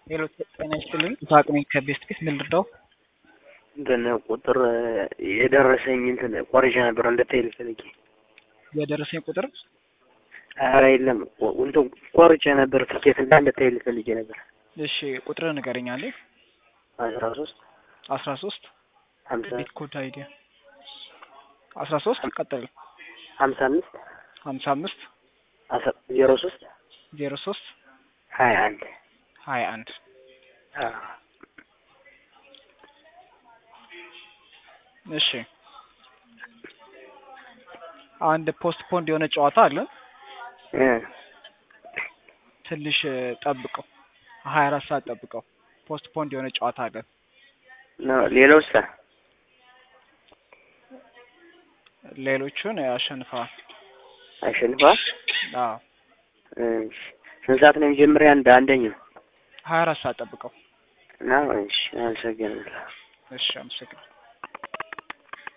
ሄሎ ጤና ይስጥልኝ። ይስሐቅ ነኝ ከቤስት ፒስ ምን ልርዳው? እንትን ቁጥር የደረሰኝ እንትን ቆርጬ ነበር እንድትሄድ ፈልጌ። የደረሰኝ ቁጥር ኧረ የለም እንትን ቆርጬ ነበር ትኬት እና እንድትሄድ ፈልጌ ነበር። እሺ ቁጥር ንገረኝ አለ አስራ ሶስት አስራ ሶስት ሀምሳ ቤት ኮድ አይዲያ አስራ ሶስት ቀጥል ሀምሳ አምስት ሀምሳ አምስት አስራ ዜሮ ሶስት ዜሮ ሶስት ሀያ አንድ ሀያ አንድ እሺ አንድ ፖስት ፖንድ የሆነ ጨዋታ አለ። ትንሽ ጠብቀው፣ ሀያ አራት ሰዓት ጠብቀው። ፖስት ፖንድ የሆነ ጨዋታ አለ። ሌላውስ ሌሎቹን አሸንፈዋል። አሸንፏል። አዎ እሺ ስንት ሰዓት ነው የመጀመሪያ? አንድ አንደኛው ሀያ አራት ሰዓት ጠብቀው። ነው። እሺ አመሰግናለሁ። እሺ አመሰግናለሁ።